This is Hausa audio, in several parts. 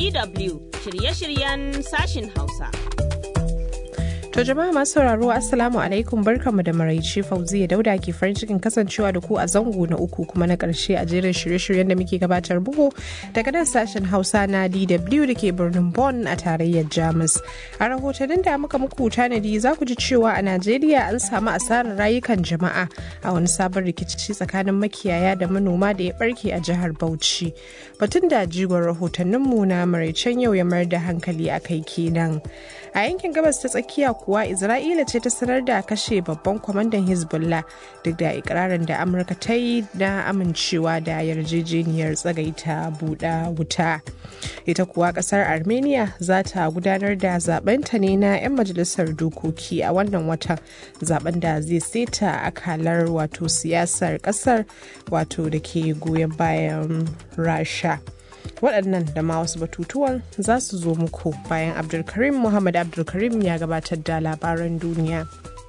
DW shirye-shiryen sashin Hausa. To jama'a masu sauraro Assalamu alaikum barkamu da maraice Fauziya Dauda ke farin cikin kasancewa da ku a zango na uku kuma na karshe a jerin shirye-shiryen da muke gabatar bugu daga nan sashen Hausa na DW da ke birnin Bonn a tarayyar Jamus. A rahotannin da muka muku tanadi za ku ji cewa a Najeriya an samu asarar rayukan jama'a a wani sabon rikici tsakanin makiyaya da manoma da ya barke a jihar Bauchi. Batun da jigon rahotanninmu na maraicen yau ya mayar da hankali a kai kenan. A yankin gabas ta tsakiya kuwa Isra'ila ce ta sanar da kashe babban kwamandan Hezbollah duk da ikirarin da Amurka ta yi na amincewa da yarjejeniyar tsagaita buɗa wuta. Ita kuwa ƙasar Armenia za ta gudanar da zabenta ne na 'yan majalisar dokoki a wannan watan zaben da zai seta akalar wato siyasar ƙasar wato da ke goyon bayan Rasha. waɗannan da ma wasu batutuwan za su zo muku bayan abdulkarim muhammad abdulkarim ya gabatar da labaran duniya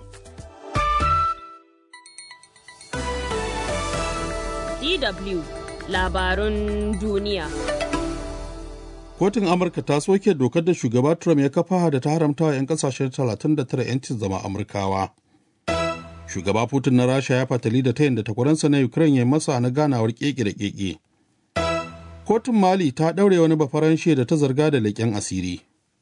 DW labarun duniya. Kotun Amurka ta soke dokar da shugaba Trump ya kafa da ta haramta wa 'yan kasashen 39 'yancin zama Amurkawa. Shugaba Putin na Rasha ya fatali da tayin da takwaransa na Ukraine ya masa na ganawar keke da keke. kotun mali ta ɗaure wani bafaranshe da ta zarga da leƙen asiri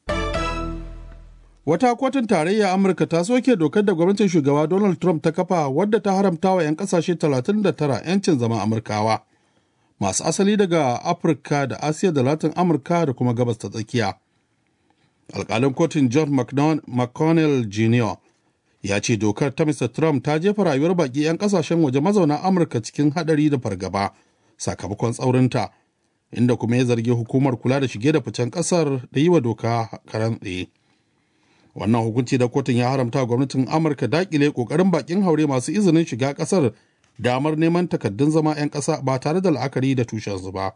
wata kotun tarayya amurka ta soke dokar da gwamnatin shugaba donald trump ta kafa wadda ta haramta wa 'yan ƙasashe 39 'yancin zama amurkawa masu asali daga afirka da asiya da latin amurka da kuma gabas ta tsakiya alƙalin kotun john mcconnell jr ya ce dokar ta mr trump ta jefa rayuwar baƙi 'yan ƙasashen waje mazauna amurka cikin haɗari da fargaba sakamakon tsaurinta inda kuma ya zargi hukumar kula da shige da ficen kasar da yi wa doka karan tsaye. Wannan hukunci da kotun ya haramta gwamnatin Amurka dakile kokarin bakin haure masu izinin shiga kasar damar neman takaddun zama 'yan ƙasa ba tare da la'akari da tushensu ba.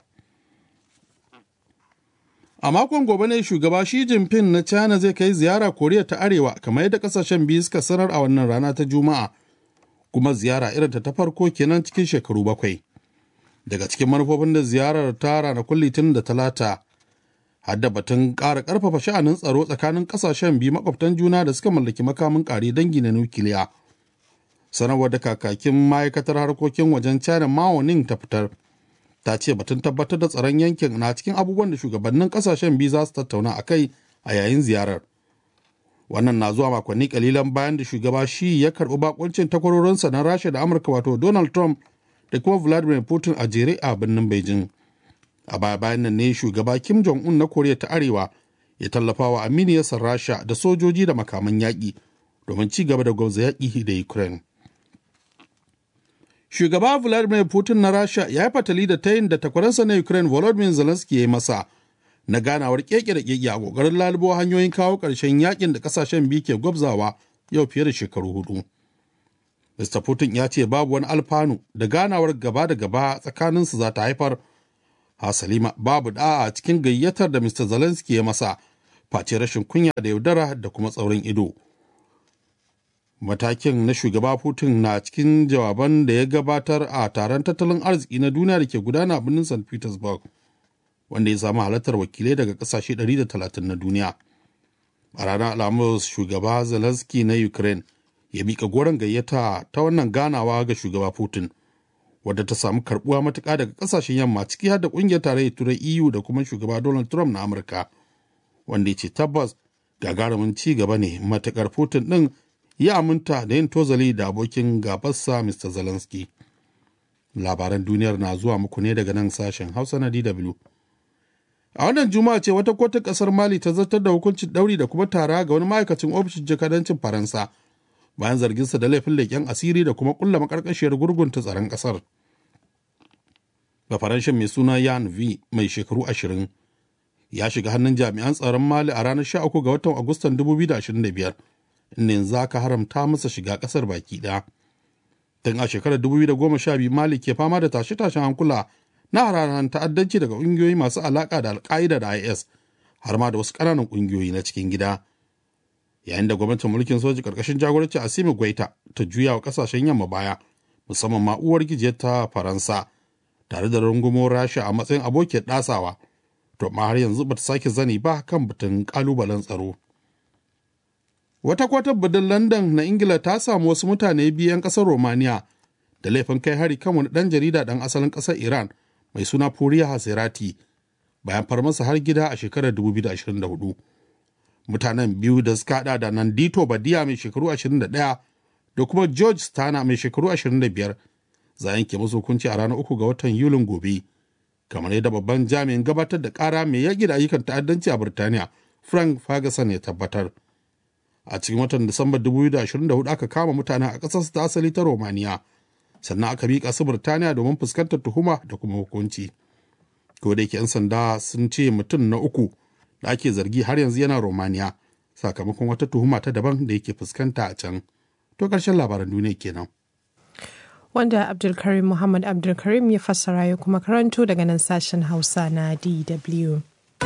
A makon gobe ne shugaba Xi Jinping na China zai kai ziyara Koriya ta Arewa kamar yadda kasashen biyu suka sanar a wannan rana ta Juma'a, kuma ziyara irin ta farko kenan cikin shekaru bakwai. daga cikin manufofin da ziyarar ta ranakun litinin da talata hadda batun ƙara ƙarfafa sha'anin tsaro tsakanin ƙasashen biyu makwabtan juna da suka mallaki makamin ƙare dangi na nukiliya sanarwar da kakakin ma'aikatar harkokin wajen china mao ning ta fitar ta ce batun tabbatar da tsaron yankin na cikin abubuwan da shugabannin ƙasashen biyu za su tattauna a kai a yayin ziyarar wannan na zuwa makonni kalilan bayan da shugaba shi ya karɓi bakuncin takwarorinsa na rasha da amurka wato donald trump da kuma Vladimir Putin a jere a birnin Beijing. A baya bayan nan ne shugaba Kim Jong-un na Koriya ta Arewa ya tallafa wa aminiyarsa Rasha da sojoji da makaman yaƙi domin ci gaba da gwamza yaƙi da Ukraine. Shugaba Vladimir Putin na Rasha ya yi fatali da tayin da takwaransa na Ukraine Volodymyr Zelensky ya yi masa na ganawar keke da keke a ƙoƙarin lalubo hanyoyin kawo ƙarshen yaƙin da ƙasashen biyu ke gwabzawa yau fiye da shekaru hudu. Mr. Putin ya ce babu wani alfanu da ganawar gaba da gaba tsakaninsu za ta haifar. Hasalima babu da'a cikin gayyatar da Mr. Zelensky ya masa face rashin kunya da yaudara da kuma tsaurin ido. Matakin na shugaba Putin na cikin jawaban da ya gabatar a taron tattalin arziki na duniya da ke gudana a birnin St. Petersburg, wanda ya samu halartar wakilai daga kasashe 130 na duniya. A ranar Alhamis shugaba Zelensky na Ukraine ya mika goron gayyata ta wannan ganawa ga shugaba Putin, wadda ta samu karbuwa matuƙa daga ƙasashen yamma ciki har da ƙungiyar tarayyar turai EU da kuma shugaba Donald Trump na Amurka, wanda ya ce tabbas gagarumin ci gaba ne matuƙar Putin ɗin ya aminta da yin tozali da abokin gabarsa Mr. Zelensky. Labaran duniyar na zuwa muku ne daga nan sashen Hausa na DW. A wannan juma'a ce wata kotun ƙasar Mali ta zartar da hukuncin ɗauri da kuma tara ga wani ma'aikacin ofishin jakadancin Faransa. bayan zarginsa da laifin leƙen asiri da kuma ƙulla makarkashiyar gurgunta tsaron ƙasar. Bafaranshin mai suna Yan V mai shekaru ashirin ya shiga hannun jami'an tsaron Mali a ranar 13 ga watan Agustan 2025 inda yanzu aka haramta masa shiga ƙasar baki ɗaya. Tun a shekarar 2012 Mali ke fama da tashe-tashen hankula na hararen ta'addanci daga ƙungiyoyi masu alaƙa da Al-Qaida da IS har ma da wasu ƙananan ƙungiyoyi na cikin gida. yayin da gwamnatin mulkin soji karkashin jagoranci asimi gwaita ta juya wa kasashen yamma baya musamman ma uwar gijiyar ta faransa tare da rungumo rasha a matsayin abokiyar ɗasawa to amma har yanzu bata sake zani ba kan batun kalubalen tsaro wata kwatar birnin london na ingila ta samu wasu mutane biyu 'yan kasar romania da laifin kai hari kan wani dan jarida dan asalin kasar iran mai suna furiya hasirati bayan farmasa har gida a shekarar 2024 mutanen biyu da suka hada da nandito badiya mai shekaru 21 da kuma george stana mai shekaru 25 za yanke musu hukunci a ranar uku ga watan yulin gobe kamar yadda babban jami'in gabatar da kara mai yaƙi da ayyukan ta'addanci a birtaniya frank ferguson ya tabbatar a cikin watan disamba 2024 aka kama mutanen a ƙasar ta asali ta romania sannan aka miƙa su birtaniya domin fuskantar tuhuma da kuma hukunci ko da yake 'yan sanda sun ce mutum na uku da ake zargi har yanzu yana romania sakamakon wata tuhuma ta daban da yake fuskanta a can to ƙarshen labaran duniya kenan wanda abdulkarim muhammad abdulkarim ya fassara ya kuma karanto daga nan sashen hausa na dw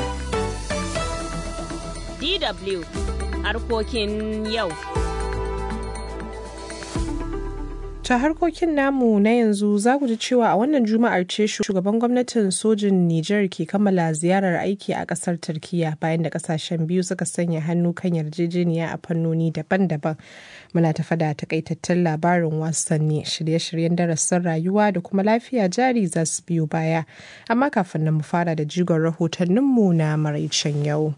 DW harkokin yau. ta harkokin namu na yanzu za ku ji cewa a wannan juma'ar ce shugaban gwamnatin sojin Nijar ke kammala ziyarar aiki a kasar Turkiya bayan da kasashen biyu suka sanya hannu kan yarjejeniya a fannoni daban-daban. Muna tafa da takaitattun labarin wasanni shirye-shiryen darasin rayuwa da kuma lafiya jari za su biyo baya. Amma kafin nan mu fara da jigon rahotanninmu na maraicen yau.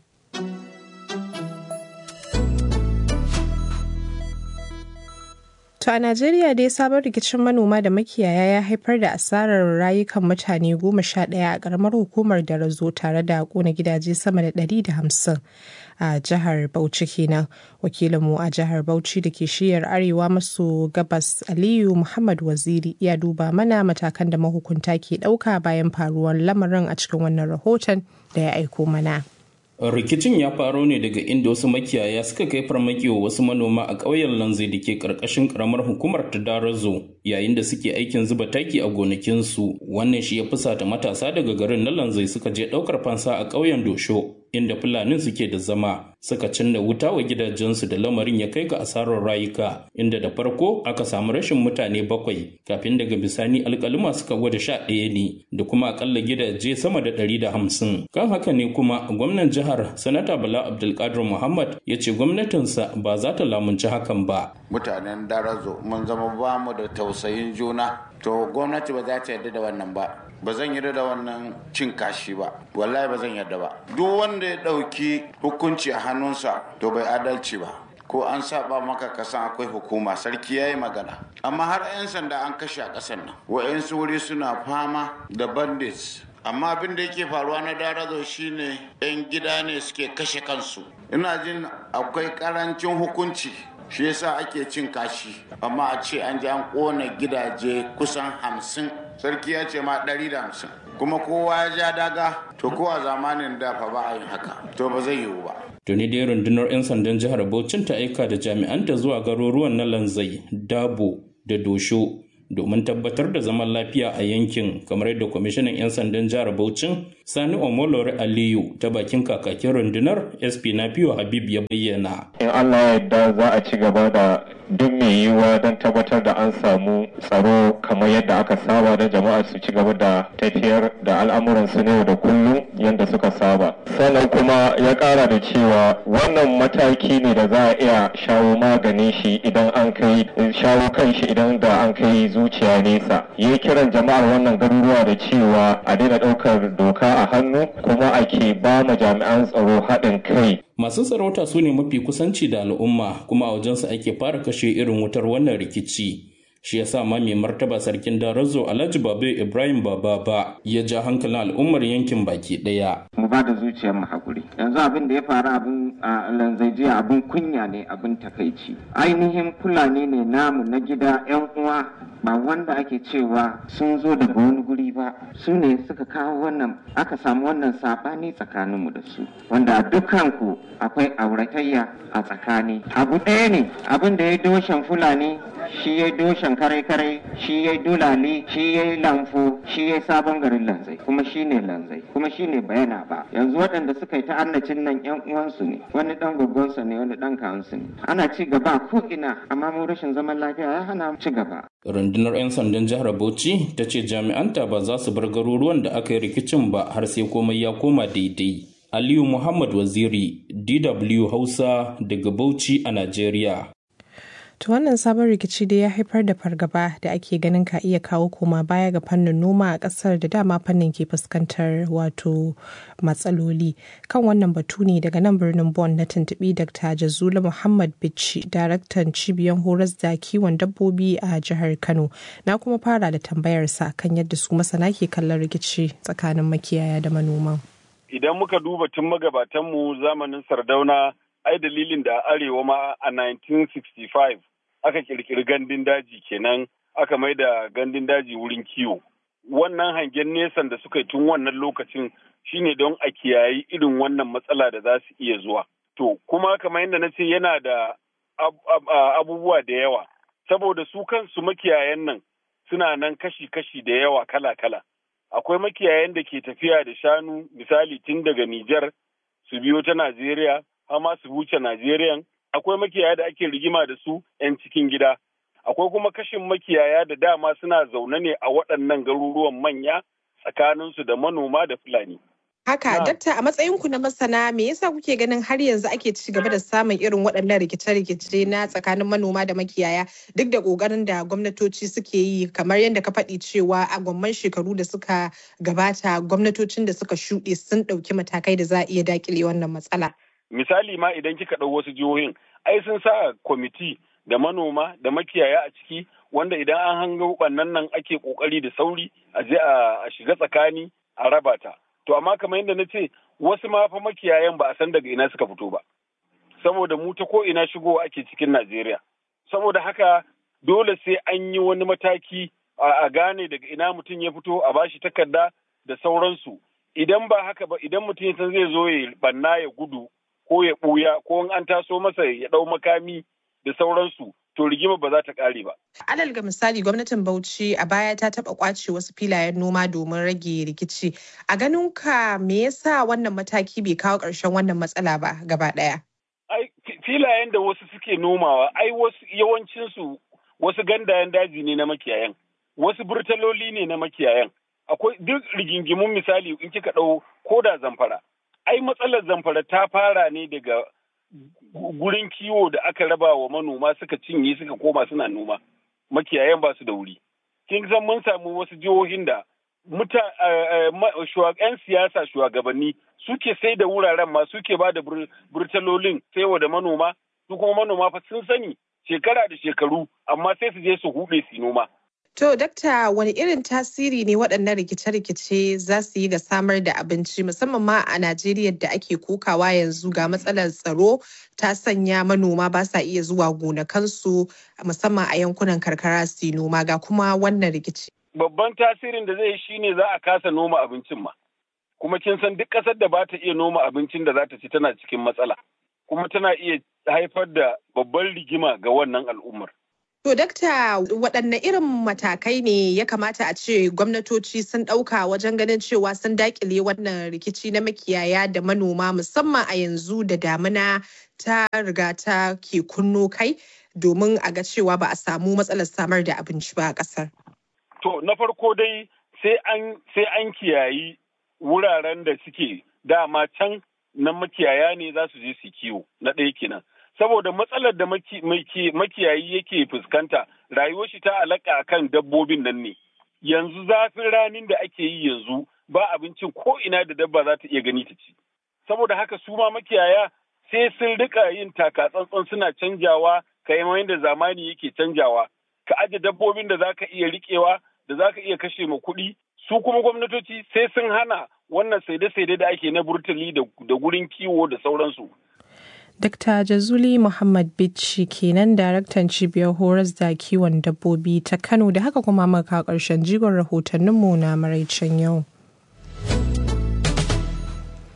To a Najeriya dai sabon rikicin manoma da makiyaya ya haifar da asarar rayukan mutane goma sha ɗaya a ƙaramar hukumar da razo tare da ƙona gidaje sama da ɗari da hamsin a jihar Bauchi kenan. Wakilinmu a jihar Bauchi da ke shiyar arewa maso gabas Aliyu Muhammad Waziri ya duba mana matakan da mahukunta ke ɗauka bayan faruwar lamarin a cikin wannan rahoton da ya aiko mana. rikicin ya faro ne daga inda wasu makiyaya suka kai farmaki wa wasu manoma a ƙauyen lanzai da ke ƙarƙashin ƙaramar hukumar ta darazo yayin da suke aikin zuba taki a gonakinsu wannan shi ya fusata matasa daga garin na lanzai suka je ɗaukar fansa a ƙauyen dosho inda fulanin suke da zama suka cinna wuta wa gidajensu da lamarin ya kai ga asarar rayuka inda da farko aka samu rashin mutane bakwai kafin daga bisani alkalima suka gwada sha ɗaya ne da kuma akalla gidaje sama da ɗari da hamsin kan haka ne kuma gwamnan jihar sanata bala abdulkadir muhammad ya ce gwamnatinsa ba za ta lamunci hakan ba mutanen darazo mun zama ba mu da tausayin juna to gwamnati ba za ta yarda da wannan ba ba zan yarda da wannan cin kashi ba wallahi ba zan yarda ba duk wanda ya ɗauki hukunci a hannunsa to bai adalci ba ko an saba maka kasan akwai hukuma sarki ya yi magana amma har 'yan sanda an kashe a ƙasar nan wa'yansu wuri suna fama da bandits amma abin da yake faruwa na darazo shine 'yan gida ne suke kashe kansu ina jin akwai karancin hukunci shi yasa ake cin kashi amma a ce an ji an kona gidaje kusan hamsin sarki ya ce ma ɗari da hamsin kuma kowa ya ja daga to ko a zamanin da fa ba a yin haka to ba zai yiwu ba tuni dai rundunar 'yan sandan jihar Bauchin ta aika da jami'anta zuwa garuruwan na lanzai dabo da dosho domin tabbatar da zaman lafiya a yankin kamar yadda kwamishinan 'yan sandan jihar Bauchin Sani Omolore Aliyu ta bakin kakakin rundunar SP na fiyo Habib ya bayyana. In Allah ya yarda za a ci gaba da duk mai yiwuwa don tabbatar da an samu tsaro kamar yadda aka saba da jama'a su ci gaba da tafiyar da al'amuran su ne da kullum yadda suka saba. Sannan kuma ya kara da cewa wannan mataki ne da za a iya shawo maganin shi idan an kai shawo kan shi idan da an kai zuciya nesa. Yi kiran jama'ar wannan garuruwa da cewa a daina ɗaukar doka a hannu kuma ake ba ma jami'an tsaro haɗin kai. Masu sarauta su ne mafi kusanci da al'umma kuma a wajensu ake fara kashe irin wutar wannan rikici. Shi ya sa ma mai martaba sarkin Darazo Alhaji Babu Ibrahim Baba ba ya ja hankalin al'ummar yankin baki ɗaya. Mu ba da zuciyar mu hakuri. Yanzu abin da ya faru abin a lanzaijiya abin kunya ne abin takaici. Ainihin Fulani ne namu na gida 'yan uwa ba wanda ake cewa sun zo daga wani guri ba su ne suka kawo wannan aka samu wannan sabani tsakaninmu da su wanda dukanku akwai auratayya a tsakani abu ɗaya ne abin da ya doshen fulani shi ya doshen kare-kare shi ya dulali shi ya lamfo shi ya sabon garin lanzai kuma shi ne lanzai kuma shi ne bayana ba ba yanzu waɗanda suka yi ta'annacin nan yan uwansu ne wani dan gaggonsa ne wani dan kawunsu ne ana ci gaba ko ina amma mu rashin zaman lafiya ya hana ci gaba rundunar 'yan sandan jihar bauchi ta ce jami'anta ba za su bar garuruwan da aka yi rikicin ba har sai komai ya koma daidai aliyu muhammad waziri dw hausa daga bauchi a najeriya To wannan sabon rikici dai ya haifar da fargaba da ake ganin ka iya kawo koma baya ga fannin noma a kasar da dama fannin ke fuskantar wato matsaloli. Kan wannan batu ne daga nan birnin Bon na tuntuɓi Dr. Jazula Muhammad Bichi, daraktan cibiyar horas da kiwon dabbobi a jihar Kano. Na kuma fara da tambayarsa kan yadda su masana ke kallon rikici tsakanin makiyaya da manoma. Idan muka duba tun magabatanmu zamanin Sardauna ai dalilin da arewa ma a 1965 aka kirkiri gandun daji kenan aka mai da gandun daji wurin kiwo wannan hangen nesan da suka yi tun wannan lokacin shine don a kiyayi irin wannan matsala da za su iya zuwa to kuma kamar yadda na ce yana da abubuwa da yawa saboda su kansu makiyayan nan suna nan kashi-kashi da yawa kala-kala akwai makiyayan da ke tafiya da shanu misali tun daga Nijar su biyo ta Najeriya har su wuce Najeriya. Akwai makiyaya da ake rigima da su 'yan cikin gida. Akwai kuma kashin makiyaya da dama suna zaune ne a waɗannan garuruwan manya tsakaninsu da manoma da Fulani. Haka, dakta a matsayinku na masana me yasa kuke ganin har yanzu ake ci gaba da samun irin waɗannan rikice-rikice na tsakanin manoma da makiyaya duk da ƙoƙarin da gwamnatoci suke yi kamar yadda ka faɗi cewa a gwamman shekaru da suka gabata gwamnatocin da suka shuɗe sun ɗauki matakai da za a iya daƙile wannan matsala. misali ma idan kika ɗau wasu jihohin ai sun sa kwamiti da manoma da makiyaya a ciki wanda idan an hango ɓannan nan ake ƙoƙari da sauri a je a shiga tsakani a raba ta to amma kamar yadda na ce wasu ma fa makiyayan ba a san daga ina suka fito ba saboda mu ta ko ina shigo ake cikin Najeriya saboda haka dole sai an yi wani mataki a gane daga ina mutum ya fito a bashi takarda da sauransu idan ba haka ba idan mutum ya san zai zo ya banna ya gudu ko ya ɓuya ko in an taso masa ya ɗau makami da sauransu to rigima ba za ta ƙare ba. Alal ga misali gwamnatin Bauchi a baya ta taɓa ƙwace wasu filayen noma domin rage rikici. A ganin ka me yasa wannan mataki bai kawo ƙarshen wannan matsala ba gaba ɗaya? Ai filayen da wasu suke nomawa ai wasu yawancinsu wasu gandayen daji ne na makiyayan wasu burtaloli ne na makiyayan akwai duk rigingimun misali in kika ɗau ko da zamfara ai matsalar zamfara ta fara ne daga gurin kiwo da aka raba wa manoma suka cinye suka koma suna noma makiyayan ba su da wuri kin san mun samu wasu jihohin da muta yan siyasa shugabanni suke sai da wuraren ma suke ba da burtalolin saiwa da manoma su kuma manoma fa sun sani shekara da shekaru amma sai su je su hude su noma To, dakta wani irin tasiri ne waɗannan rikice-rikice za su yi ga samar da abinci musamman ma a Najeriya da ake kokawa yanzu ga matsalar tsaro ta sanya manoma ba sa iya zuwa gonakansu musamman a yankunan karkara su noma ga kuma wannan rikici. Babban tasirin da zai yi shine za a kasa noma abincin ma. Kuma kin san duk ƙasar da ba ta iya noma abincin da za ta ci tana cikin matsala. Kuma tana iya haifar da babban rigima ga wannan al'ummar. To, dakta waɗanne irin matakai ne ya kamata a ce gwamnatoci sun ɗauka wajen ganin cewa sun daƙile wannan rikici na makiyaya da manoma musamman a yanzu da damina ta riga ta ke kunno kai domin a ga cewa ba a samu matsalar samar da abinci ba a ƙasar. To, na farko dai sai an kiyayi wuraren da suke dama can na makiyaya ne za su je su kiwo na ɗaya kenan. saboda matsalar da makiyayi yake fuskanta rayuwar shi ta alaka akan dabbobin nan ne yanzu zafin ranin da ake yi yanzu ba abincin ko ina da dabba za ta iya gani ta ci saboda haka su ma makiyaya sai sun rika yin taka tsantsan suna canjawa kamar yadda zamani yake canjawa ka aje dabbobin da zaka iya riƙewa da zaka iya kashe ma kuɗi su kuma gwamnatoci sai sun hana wannan saide-saide da ake na burtali da gurin kiwo da sauransu Dr. Jazuli Muhammad Bichi kenan daraktan cibiyar horas da kiwon dabbobi ta Kano da haka kuma maka ƙarshen jigon rahotanninmu na maraicen yau.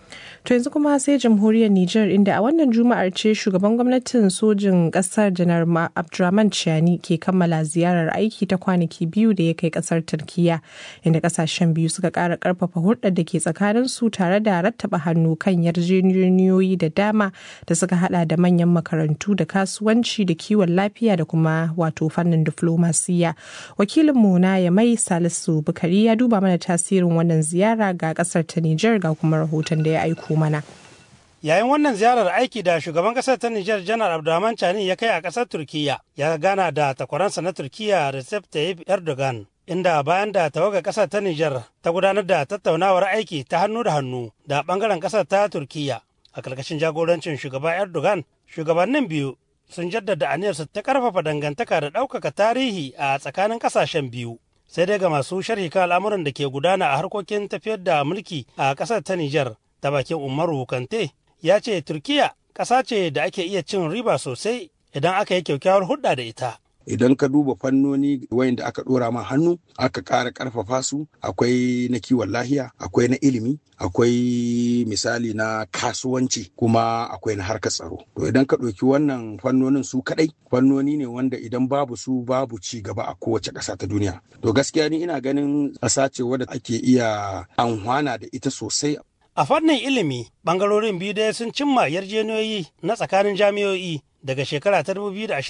To yanzu kuma sai jamhuriyar Nijar inda a wannan juma'ar ce shugaban gwamnatin sojin kasar janar Abdurrahman Chiani ke kammala ziyarar aiki ta kwanaki biyu da ya kai kasar Turkiya inda kasashen biyu suka kara karfafa hulɗar da ke tsakanin su tare da rattaba hannu kan yarjejeniyoyi da dama da suka hada da manyan makarantu da kasuwanci da kiwon lafiya da kuma wato fannin diflomasiya. Wakilinmu na Yamai Salisu Bukari ya duba mana tasirin wannan ziyara ga kasar ta Nijar ga kuma rahoton da ya aiko mana. Yayin wannan ziyarar aiki da shugaban kasar ta Nijar Janar Abdulrahman Chani ya kai a kasar Turkiyya ya gana da takwaransa na Turkiyya Recep Tayyip Erdogan inda bayan da tawaga kasar ta Nijar ta gudanar da tattaunawar aiki ta hannu da hannu da bangaren kasar ta Turkiyya a karkashin jagorancin shugaba Erdogan shugabannin biyu sun jaddada aniyarsu ta karfafa dangantaka da ɗaukaka tarihi a tsakanin kasashen biyu. Sai dai ga masu sharhi kan al'amuran da ke gudana a harkokin tafiyar da mulki a ƙasar ta Nijar ta bakin Umaru Kante ya ce Turkiya ƙasa ce da ake iya cin riba sosai idan aka yi kyakkyawar hulɗa da ita. idan ka duba fannoni wayanda aka dora ma hannu aka ƙara ƙarfafa su akwai na kiwon lahiya akwai na ilimi akwai misali na kasuwanci kuma akwai na harkar tsaro to idan ka ɗauki wannan fannonin su kaɗai fannoni ne wanda idan babu su babu ci gaba a kowace ƙasa ta duniya to gaskiya ni ina ganin ƙasa ce wadda ake iya amfana da ita sosai A fannin ilimi, ɓangarorin biyu dai sun cimma yarjejeniyoyi na tsakanin jami'o'i daga shekara ta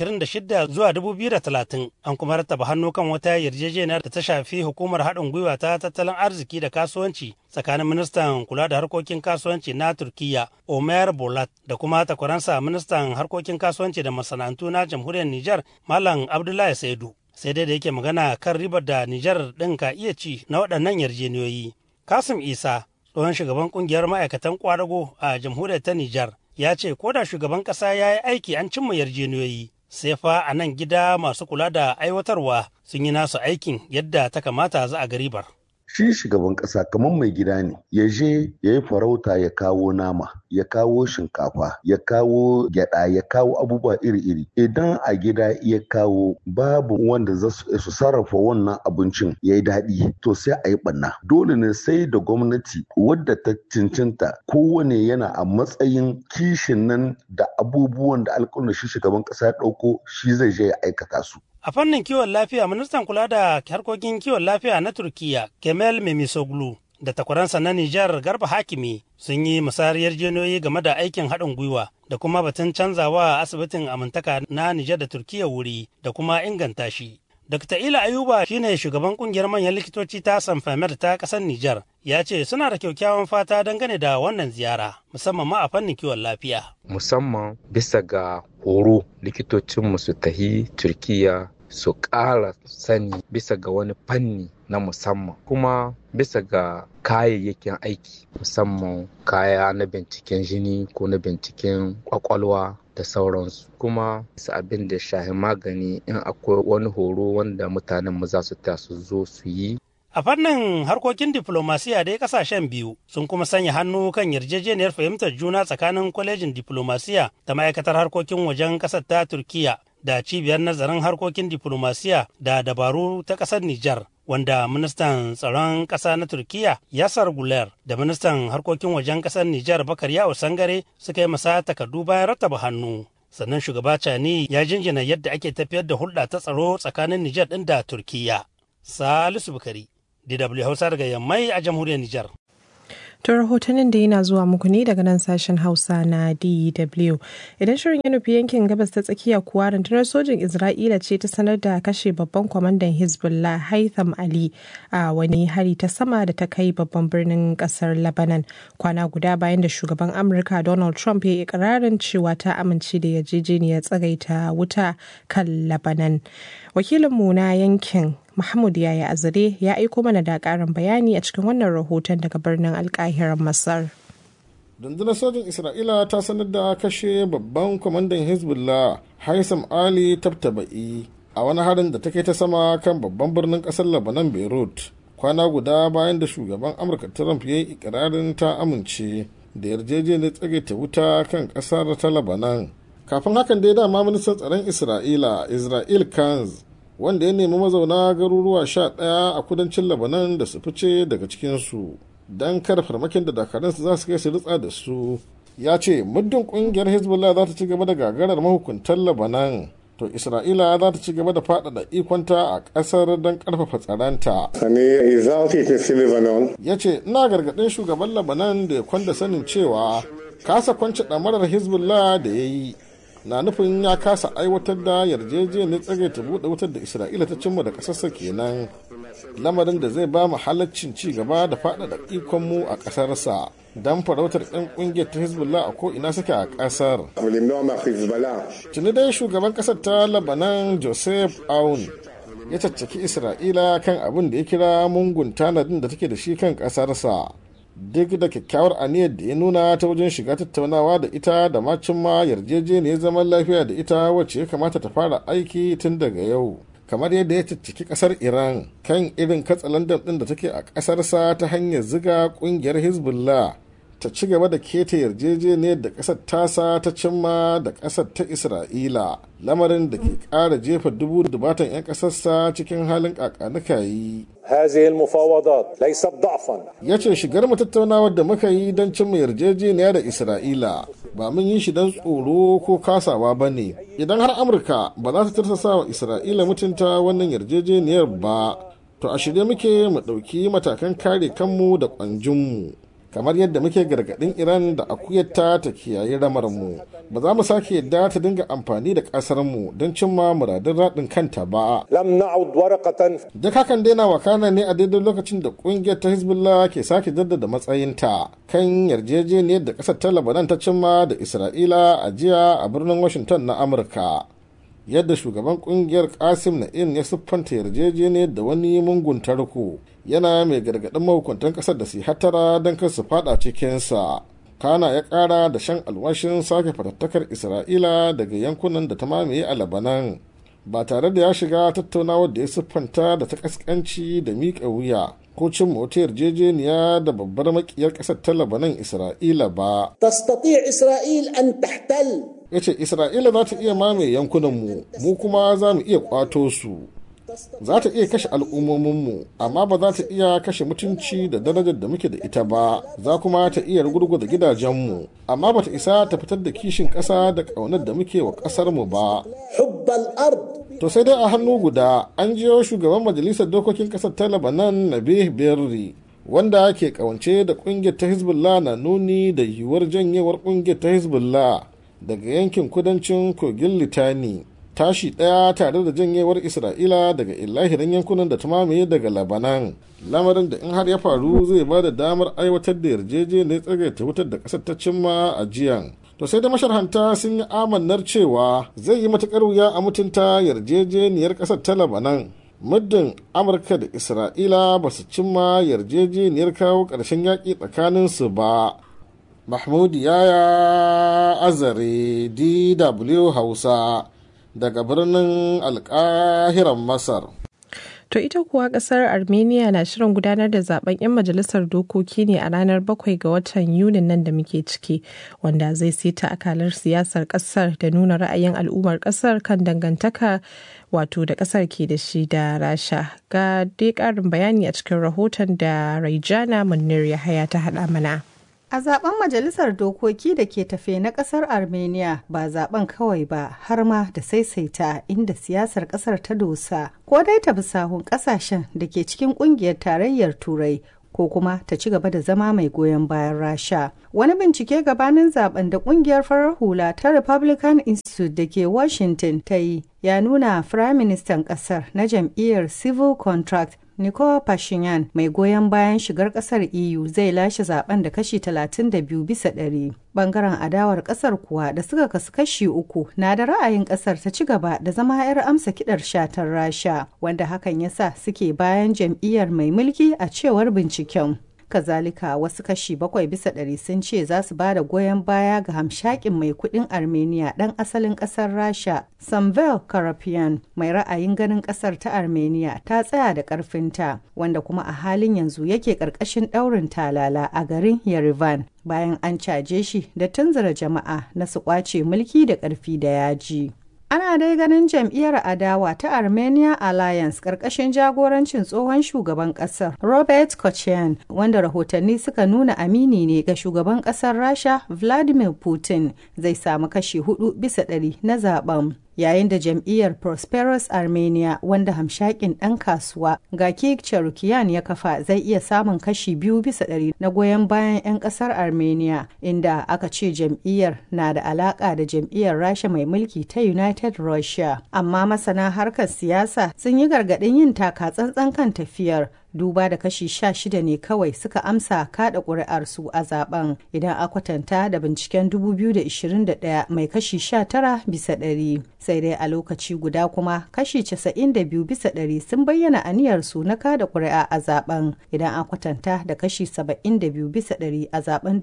2026 zuwa 2030 an kuma rattaba hannu kan wata yarjejeniyar da ta shafi hukumar haɗin gwiwa ta tattalin arziki da kasuwanci tsakanin ministan kula da harkokin kasuwanci na turkiya omer bolat da kuma takwaransa ministan harkokin kasuwanci da masana'antu na jamhuriyar nijar malam abdullahi saidu sai dai da yake magana kan ribar da nijar ɗin ka iya ci na waɗannan yarjejeniyoyi kasim isa tsohon shugaban kungiyar ma'aikatan kwadago a jamhuriyar ta Nijar ya ce ko da shugaban ƙasa ya yi aiki an cimma yarjejeniyoyi sai fa a nan gida masu kula da aiwatarwa sun yi nasu aikin yadda ta kamata za a garibar. shi shugaban ƙasa kamar mai gida ne ya je ya yi farauta ya kawo nama ya kawo shinkafa ya kawo gyada ya kawo abubuwa iri-iri idan a gida ya kawo babu wanda za su sarrafa wannan abincin ya yi daɗi to sai a yi ɓanna dole ne sai da gwamnati wadda ta cincinta kowane yana a matsayin kishin nan da abubuwan da alƙawarin shi shugaban ƙasa ya ɗauko shi zai je ya aikata su A fannin kiwon lafiya, ministan kula da harkokin kiwon lafiya na Turkiyya, Kemal Memisoglu, da takwaransa na Nijar Garba Hakimi sun yi musayar yarjejeniyoyi game da aikin haɗin gwiwa da kuma batun canzawa asibitin amintaka na Nijar da Turkiyya wuri da kuma inganta shi. Dr. Ila Ayuba shine shugaban kungiyar manyan likitoci ta Sanfamer ta ƙasar Nijar ya ce suna da kyakkyawan fata dangane da wannan ziyara musamman ma a fannin kiwon lafiya. Musamman bisa ga horo likitocinmu su tahi Turkiya su ƙara sani bisa ga wani fanni na musamman kuma bisa ga kayayyakin aiki musamman kaya na binciken jini ko na binciken kwakwalwa da sauransu kuma su abin da shahi magani in akwai wani horo wanda mutanen mu za su ta su zo su yi A fannin harkokin diflomasiya dai kasashen biyu sun kuma sanya hannu kan yarjejeniyar fahimtar juna tsakanin kwalejin diflomasiya da ma'aikatar harkokin wajen ƙasar ta Turkiya da cibiyar nazarin harkokin diflomasiya da dabaru ta ƙasar Nijar. Wanda ministan tsaron ƙasa na Turkiya Yasar Guler da ministan harkokin wajen ƙasar Nijar Bakar Yawo Sangare suka yi masa takardu bayan rattaba hannu. Sannan shugaba Cani ya jinjina yadda ake tafiyar da hulɗa ta tsaro tsakanin Nijar ɗin da Turkiya. Salisu Bukari, DW Hausa daga Yammai a jamhuriyar Nijar. To rahotannin da yana zuwa muku ne daga nan sashen Hausa na DW. Idan shirin ya nufi yankin gabas ta tsakiya kuwa rundunar sojin Isra'ila ce ta sanar da kashe babban kwamandan Hezbollah Haitham Ali a wani hari ta sama da ta kai babban birnin kasar Lebanon kwana guda bayan da shugaban Amurka Donald Trump ya yi ikirarin cewa ta amince da yarjejeniyar tsagaita wuta kan Lebanon. Wakilinmu na yankin Mahmud Yaya Azare ya aiko mana da ƙarin bayani a cikin wannan rahoton daga birnin alkahirar Masar. Rundunar sojin Isra'ila ta sanar da kashe babban kwamandan Hezbollah Haisam Ali Tabtaba'i a wani harin da ta kai ta sama kan babban birnin ƙasar Lebanon Beirut. Kwana guda bayan da shugaban Amurka Trump ya yi ikirarin ta amince da yarjejeniyar tsagaita wuta kan ƙasar ta Lebanon. Kafin hakan dai dama ministan tsaron Isra'ila Israel Kanz wanda ya nemi mazauna garuruwa sha ɗaya a kudancin labanan da su fice daga cikinsu don kada farmakin da dakarunsu za su kai su ritsa da su ya ce muddin kungiyar hezbollah za ta ci gaba da gagarar mahukuntan labanan to isra'ila za ta ci gaba da faɗaɗa ikonta a ƙasar don ƙarfafa tsaronta ya ce ina gargaɗin shugaban labanan da ya kwanda sanin cewa kasa kwance ɗamarar hezbollah da ya yi na nufin ya kasa aiwatar da yarjejeniyar tsagaita buɗe wutar da isra'ila ta cimma da ƙasarsa kenan lamarin da zai ba mu halaccin ci gaba da faɗaɗa ikonmu a ƙasarsa don farautar 'yan ƙungiyar ta hezbollah a ko'ina suke a ƙasar tuni dai shugaban ƙasar ta labanan joseph aun ya caccaki isra'ila kan abin da ya kira mungun tanadin da take da shi kan ƙasarsa duk da kyakkyawar aniyar da ya nuna ta wajen shiga tattaunawa da ita da macin ma yarjejeniyar zaman lafiya da ita wacce ya kamata ta fara aiki tun daga yau kamar yadda ya cicciki kasar iran kan irin katsalandan din da take a kasarsa ta hanyar ziga kungiyar hezbollah ta ci gaba da keta yarjejeniyar da kasar tasa ta cimma da kasar ta isra'ila lamarin da ke kara jefa dubu dubatan 'yan kasarsa cikin halin kakanikayi هذه المفاوضات ليست ضعفا ya ce shigar mu tattaunawar da muka yi don cimma yarjejeniya da isra'ila ba mun yi shi don tsoro ko kasawa ba ne idan har amurka ba za ta tarsasa wa isra'ila mutunta wannan yarjejeniyar ba to a shirye muke mu ɗauki matakan kare kanmu da ƙwanjinmu kamar yadda muke gargaɗin iran da akuyarta ta kiyaye ramarmu ba za mu sake yadda ta dinga amfani da ƙasarmu don cimma muradun raɗin kanta ba لم نعد ورقة duk hakan daina wakana ne a daidai lokacin da ƙungiyar ta hezbollah ke sake jaddada matsayinta kan yarjejeniyar da ƙasar ta labanan ta cimma da isra'ila a jiya a birnin washington na amurka yadda shugaban kungiyar kasim na'in ya siffanta yarjejeniyar da wani mungun tarko yana mai gargaɗin mahukuntan ƙasar da su hatara don kar su fada cikinsa kana ya ƙara da shan alwashin sake fatattakar isra'ila daga yankunan da ta mamaye a labanan ba tare da ya shiga tattaunawar da ya siffanta da ta ƙasƙanci da miƙa wuya ko cin wata yarjejeniya da babbar makiyar ƙasar ta labanan isra'ila ba تستطيع إسرائيل أن تحتل ya ce isra'ila za ta iya mamaye yankunanmu mu kuma za mu iya kwato su za ta iya kashe al'ummominmu amma ba za ta iya kashe mutunci da darajar da muke da ita ba za kuma ta iya rugurguza gidajenmu amma ba ta isa ta fitar da kishin ƙasa da ƙaunar da muke wa ƙasarmu ba حب الأرض to sai dai a hannu guda an jiyo shugaban majalisar dokokin ƙasar ta labanan nabih berri wanda ke kawance da ƙungiyar ta hezbollah na nuni da yiwuwar janyewar ƙungiyar ta hezbollah daga yankin kudancin kogin litani tashi ɗaya tare da janyewar isra'ila daga illahirin yankunan da ta mamaye daga labanan lamarin da in har ya faru zai ba da damar aiwatar da yarjejeniyar tsagaita wutar da ƙasar ta cimma a jiyan to sai da masharhanta sun yi amannar cewa zai yi matuƙar wuya a mutunta yarjejeniyar ƙasar ta labanan muddin amurka da isra'ila ba su cimma yarjejeniyar kawo ƙarshen yaƙi tsakaninsu ba Mahmud Yaya Azare DW Hausa daga birnin Alƙahiran Masar. To ita kuwa kasar Armenia na shirin gudanar da zaben 'yan majalisar dokoki ne a ranar bakwai ga watan Yunin nan da muke ciki, wanda zai sita akalar siyasar kasar da nuna ra'ayin al'ummar kasar kan dangantaka wato da kasar ke da shi da Rasha. Ga dai ƙarin bayani a cikin rahoton da Raijana Munir Yahaya ta haɗa mana. A zaben majalisar dokoki da ke tafe na kasar Armenia ba zaben kawai ba har ma da saisaita inda siyasar kasar ta dosa ko dai ta bi sahun kasashen da ke cikin kungiyar tarayyar turai ko kuma ta ci gaba da zama mai goyon bayan rasha wani bincike gabanin zaben da kungiyar farar hula ta republican institute da ke washington ta yi ya nuna firaministan kasar na jam'iyyar civil contract Nicole Pashinyan mai goyon bayan shigar kasar EU zai lashe zaben da kashi 32 bisa ɗari. Bangaren adawar kasar kuwa da suka kasu kashi uku na da ra'ayin kasar ta ci gaba da zama 'yar amsa kidar shatar Rasha, wanda hakan ya sa suke bayan jam'iyyar mai mulki a cewar binciken. kazalika wasu kashi bakwai bisa ɗari sun ce za su ba da goyon baya ga hamshakin mai kudin armenia ɗan asalin ƙasar rasha samvel karapian mai ra'ayin ganin ƙasar ta armenia ta tsaya da ƙarfinta wanda kuma a halin yanzu yake ƙarƙashin ɗaurin talala a garin yerevan bayan an caje shi da tunzura jama'a na su ƙwace mulki da ƙarfi da yaji Ana dai ganin jam'iyyar adawa ta Armenia Alliance ƙarƙashin jagorancin tsohon shugaban ƙasar Robert Kochian wanda rahotanni suka nuna amini ne ga shugaban ƙasar Rasha Vladimir Putin zai samu kashi hudu bisa ɗari na zaben. yayin da jam'iyyar prosperous armenia wanda hamshakin ɗan kasuwa gaki charukiyan ya kafa zai iya samun kashi biyu bisa ɗari na goyon bayan 'yan ƙasar armenia inda aka ce jam'iyyar na da alaƙa da jam'iyyar rasha mai mulki ta united russia amma masana harkar siyasa sun yi gargaɗin yin taka tsantsan kan tafiyar duba da kashi sha shida ne kawai suka amsa kada ƙuri'arsu a zaben idan a kwatanta da binciken 2021 mai kashi 19 bisa ɗari sai dai a lokaci guda kuma kashi 92 bisa ɗari sun bayyana aniyarsu na kada ƙuri'a a zaben idan a kwatanta da kashi 72 bisa ɗari a zaben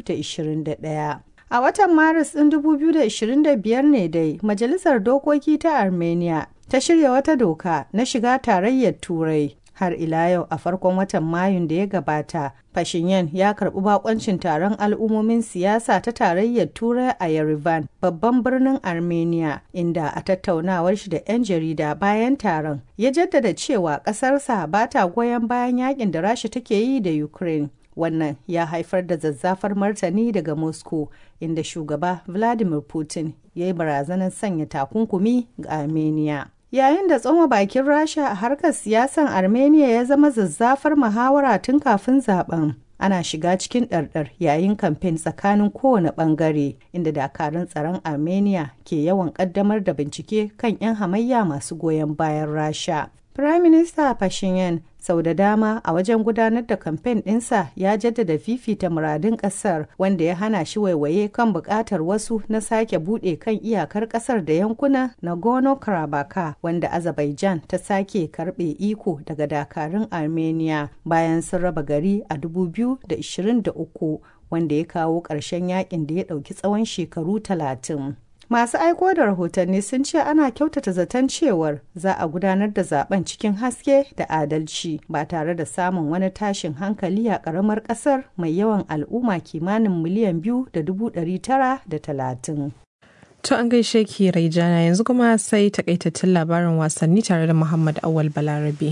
2021 A watan Maris ɗin 2025 ne dai Majalisar Dokoki ta Armenia ta shirya wata doka na shiga tarayyar Turai. Har ila yau a farkon watan Mayun da ya gabata, Fashinyan ya karɓi bakoncin taron al'ummomin siyasa ta tarayyar Turai a Yerevan, babban birnin Armenia, inda a tattaunawar shi da 'yan jarida bayan taron, ya jaddada cewa ƙasarsa ba ta goyon bayan yakin da Rasha take yi da Ukraine. wannan ya haifar da zazzafar martani daga moscow inda shugaba vladimir putin ya yi barazanar sanya takunkumi ga armenia yayin da tsoma bakin rasha a harkar siyasan armenia ya zama zazzafar muhawara tun kafin zaben ana shiga cikin ɗarɗar yayin kamfen tsakanin kowane ɓangare inda dakarun tsaron armenia ke yawan ƙaddamar da bincike kan 'yan hamayya masu goyon bayan rasha Prime Minister Pashinyan sau da dama a wajen gudanar da kamfen ɗinsa ya jaddada fifita muradun ƙasar wanda ya hana shi waiwaye kan buƙatar wasu na sake buɗe kan iyakar ƙasar da yankuna Nagorno-Karabakh wanda Azerbaijan ta sake karɓe iko daga dakarun Armenia bayan sun raba gari a 2023 wanda ya kawo ƙarshen yakin da ya ɗauki tsawon shekaru talatin. Masu aiko da rahotanni sun ce ana kyautata zaton cewar za a gudanar da zaben cikin haske da adalci ba tare da samun wani tashin hankali a ƙaramar ƙasar mai yawan al'umma kimanin miliyan biyu da dubu ɗari tara da talatin. To an gaishe ki Raijana yanzu kuma sai takaitattun labarin wasanni tare da Muhammad Awal Balarabe.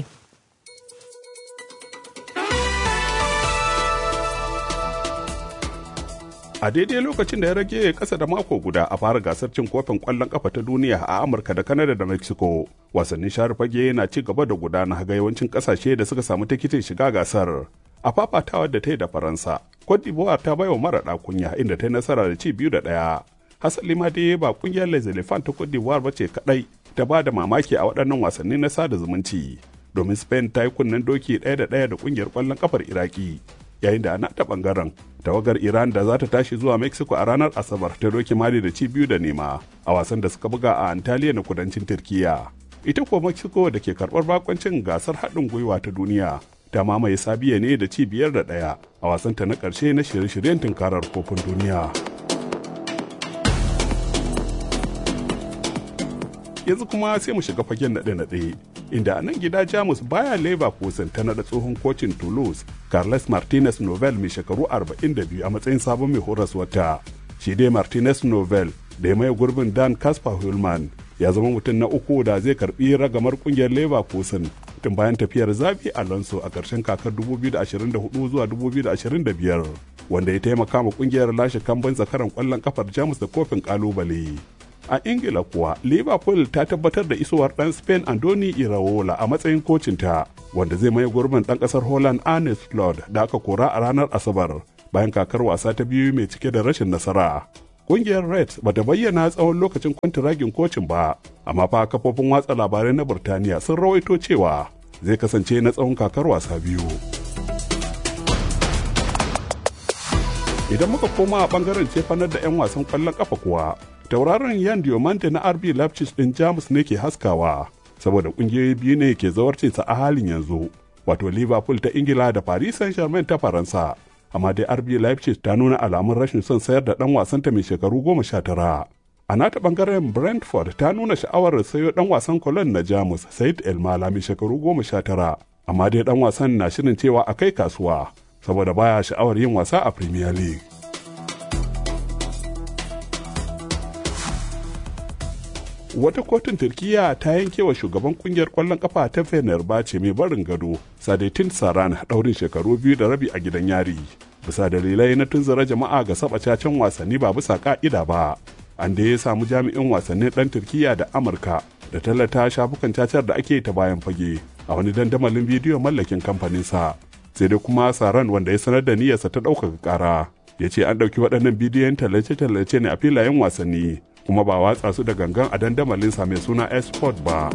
a daidai lokacin da ya rage kasa da mako guda a fara gasar cin kofin kwallon kafa ta duniya a amurka da kanada da mexico wasannin share fage na ci gaba da gudana ga yawancin kasashe da suka samu tikitin shiga gasar a fafatawar da ta yi da faransa cote d'ivoire ta baiwa mara kunya inda ta yi nasara da ci biyu da ɗaya hasali ma dai ba kungiyar les elephants ta cote d'ivoire ba ce kadai ta ba da mamaki a waɗannan wasanni na sada zumunci domin spain ta yi kunnen doki ɗaya da ɗaya da kungiyar kwallon kafar iraki yayin da ana ta bangaren tawagar iran da za ta tashi zuwa mexico a ranar asabar ta doki mali da ci biyu da nema a wasan da suka buga a antalya na kudancin turkiya ita kuwa mexico da ke karbar bakoncin gasar haɗin gwiwa ta duniya ta mamaye sabiya ne da ci biyar da ɗaya a wasanta na ƙarshe na shirye-shiryen tunkarar kofin duniya yanzu kuma sai mu shiga fagen naɗe-naɗe inda a nan gida jamus baya leverkusen ta naɗa tsohon kocin toulouse carles martinez novel mai shekaru 42 a matsayin sabon mai horaswata shi dai martinez novel da ya maye gurbin dan kasper hulman ya zama mutum na uku da zai karbi ragamar kungiyar leverkusen tun bayan tafiyar zabi alonso a ƙarshen kakar 2024 zuwa 2025 wanda ya taimaka ma kungiyar lashe kamban zakaran kwallon kafar jamus da kofin kalubale a ingila kuwa liverpool ta tabbatar da isowar dan spain andoni iraola a matsayin kocinta wanda zai maye gurbin dan kasar holland arne slot da aka kora a ranar asabar bayan kakar wasa ta biyu mai cike da rashin nasara kungiyar reds bata bayyana tsawon lokacin kwantiragin kocin ba amma fa kafofin watsa labarai na burtaniya sun rawaito cewa zai kasance na tsawon kakar wasa biyu idan muka koma a bangaren cefanar da 'yan wasan kwallon kafa kuwa tauraron yan diomante na rb leipzig din jamus ne ke haskawa saboda kungiyoyi biyu ne ke zawarcinsa a halin yanzu wato liverpool ta ingila da paris saint germain ta faransa amma dai rb leipzig ta nuna alamun rashin son sayar da dan wasanta mai shekaru goma sha tara a nata bangaren brentford ta nuna sha'awar sayo dan wasan cologne na jamus said elmala mai shekaru goma sha tara amma dai dan wasan na shirin cewa a kai kasuwa saboda baya sha'awar yin wasa a premier league wata kotun turkiya ta yanke wa shugaban kungiyar kwallon kafa ta fenerbahce mai barin gado sadetin saran daurin shekaru biyu da rabi a gidan yari bisa dalilai na tunzura jama'a ga saba cacen wasanni ba bisa ka'ida ba an da ya samu jami'in wasannin dan turkiya da amurka da tallata shafukan cacar da ake ta bayan fage a wani dandamalin bidiyo mallakin kamfaninsa sai dai kuma saran wanda ya sanar da niyyarsa ta ɗaukaka ƙara ya ce an ɗauki waɗannan bidiyon tallace-tallace ne a filayen wasanni kuma ba watsa su da gangan a dandamalinsa mai suna esport ba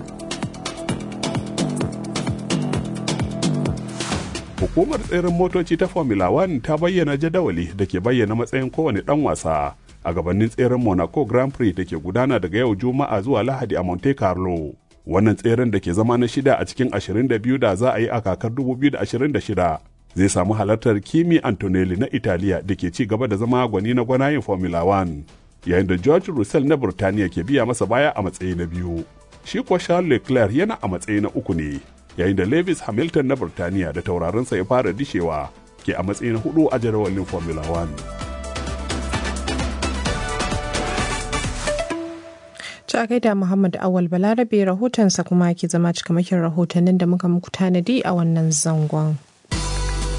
hukumar tseren motoci ta formula 1 ta bayyana jadawali da ke bayyana matsayin kowane ɗan wasa a gabanin tseren monaco grand prix da ke gudana daga yau juma'a zuwa lahadi a monte carlo wannan tseren da ke zama na shida a cikin 22 da za a yi a kakar 2026 zai samu halartar kimi antonelli na italiya da ke ci gaba da zama gwani na gwanayin formula 1 yayin da george russell na burtaniya ke biya masa baya a matsayi na biyu shi kuwa charles leclerc yana a matsayi na uku ne yayin da lewis hamilton na burtaniya da taurarinsa ya fara dishewa ke a matsayi na hudu a jadawalin formula 1 Ta gaida Muhammad Awal Balarabe rahotonsa kuma ke zama cikamakin rahotannin da muka muku tanadi a wannan zangon.